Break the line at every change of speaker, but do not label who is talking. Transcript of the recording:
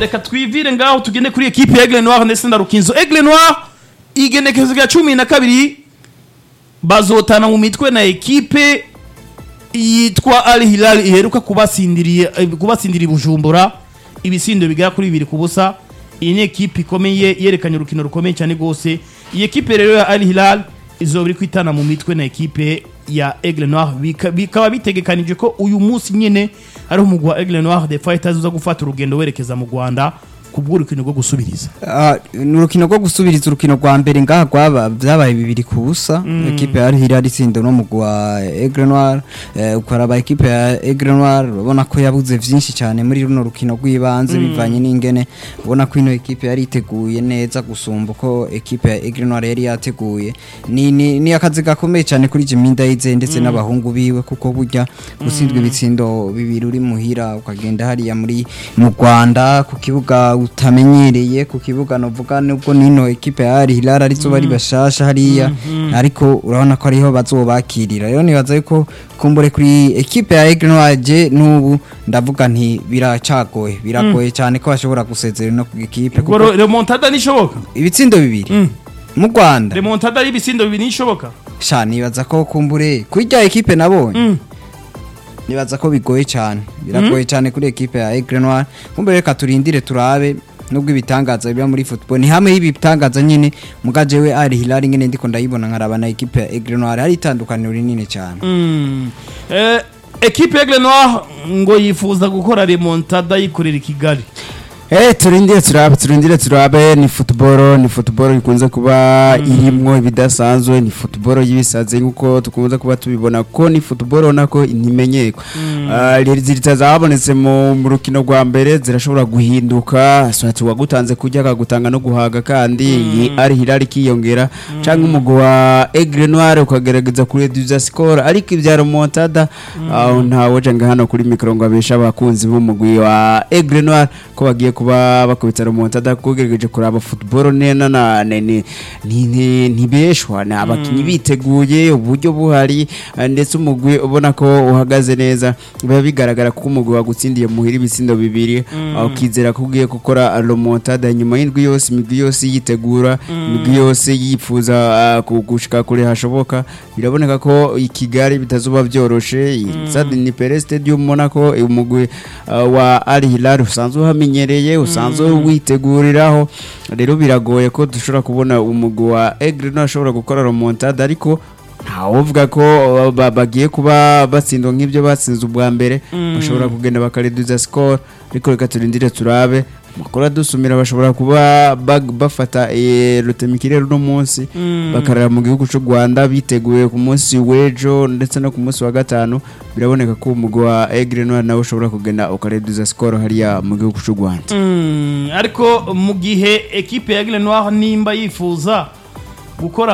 reka twivire ngaho tugende kuri ekipe ya Aigle Noir ndetse na Rukinzo Aigle Noir igenekezo rya cumi na kabiri bazotana mu mitwe na ekipe yitwa Al Hilal iheruka kubasindiriye eh, kubasindira i Bujumbura ibisindo bigera kuri bibiri ku busa iyi ni ekipe ikomeye yerekanye urukino rukomeye cyane rwose iyi ekipe rero ya Al Hilal izoba iri kwitana mu mitwe na ekipe ya Aigle Noir Bika- bikaba bitegekanije ko uyu munsi nyine ari umugwi wa Aigle Noir de Fighters uza gufata urugendo werekeza mu Rwanda kubw'urukino rwo gusubiriza
Ah, ni urukino rwo gusubiriza urukino rwa mbere ngaha rwaba byabaye bibiri ku busa ekipe ya Hilal itsinda no mugwi wa Aigle Noir eh, ukaraba ekipe ya Aigle Noir urabona ko yabuze vyinshi cyane muri runo rukino rw'ibanze bivanye n'ingene ubona ko ino ekipe yari iteguye neza gusumba uko ekipe ya Aigle Noir yari yateguye ni ni, ni akazi gakomeye cyane kuri Jimmy Ndayizeye ndetse n'abahungu biwe kuko burya gutsindwa ibitsindo bibiri uri muhira ukagenda hariya muri mu Rwanda ku kibuga utamenyereye ku kibuga novuga nubwo nino ekipe ya Al Hilal arizo bari bashasha hariya ariko urabona ko ariho bazobakirira rero nibaza yuko kumbure kuri ekipe ya Aigle Noir je n'ubu ndavuga nti biracagoye biragoye cyane ko bashobora gusezera no ku ekipe
ubwo
kuko
ro- remontada nishoboka
ibitsindo bibiri
Mm.
mu Rwanda
remontada y'ibisindo bibiri nishoboka
sha nibaza ko kumbure kuri rya ekipe nabonye
Mm.
nibaza ko bigoye cyane biragoye cyane kuri ekipe ya Aigle Noir kumbe reka turindire turabe nubwo ibitangaza biba muri football ni hamwe y'ibitangaza nyine mugaje we Al Hilal nyine ndiko ndayibona nkaraba na ekipe ya Aigle Noir hari itandukaniro rinini cyane
Mm. Eh, ekipe ya Aigle Noir ngo yifuza gukora remontada yikorera i Kigali
Eh turindire turabe turindire turabe ni football ni football ikunze kuba irimwo ibidasanzwe ni football yibisaze nkuko tukunze kuba tubibona ko ni football nako ntimenyekwa uh, zirita zabonetse mu mu rukino rwa mbere zirashobora guhinduka swati wagutanze kujya akagutanga no guhaga kandi iyi ari hilali kiyongera canke umugwi wa Aigle Noir ukagerageza kureduza score ariko ibya remontada aho ntawe jenga hano kuri mikro ngo abesha abakunzi b'umugwi wa Aigle Noir ko bagiye kuba bakubita remontada kugerageje kuraba football nena na ni ni- ni- ni- ntibeshwa ni abakinyi biteguye uburyo buhari eh, ndetse umugwi ubona ko uhagaze neza biba bigaragara ko umugwi wagutsindiye muhira ibitsindo bibiri aho ukizera ko ugiye gukora remontada nyuma y'indwi yose imigwi yose yitegura imigwi yose yifuza ah, ku- gushika kure hashoboka biraboneka ko i Kigali bitazuba byoroshe i Stade ni Pere Stadium ubona ko umugwi ah, wa Al Hilal usanzwe uhamenyereye usanzwe witeguriraho rero biragoye ko dushobora kubona umugwi wa Aigle Noir ashobora gukora remontada ariko ntawuvuga ko uh, ba- bagiye kuba batsindwa nk'ibyo batsinze ubwa mbere bashobora kugenda bakareduza score ariko reka turindire turabe amakuru adusumira bashobora kuba bag- bafata eh, rutemikirere uno munsi bakarara mu gihugu cy'u Rwanda biteguye ku munsi w'ejo ndetse no ku munsi wa gatanu biraboneka ko umugwi wa Aigle Noir nawe ushobora kugenda ukareduza score hariya mu gihugu cy'u Rwanda
Mm, ariko mu gihe ekipe ya Aigle Noir nimba yifuza gukora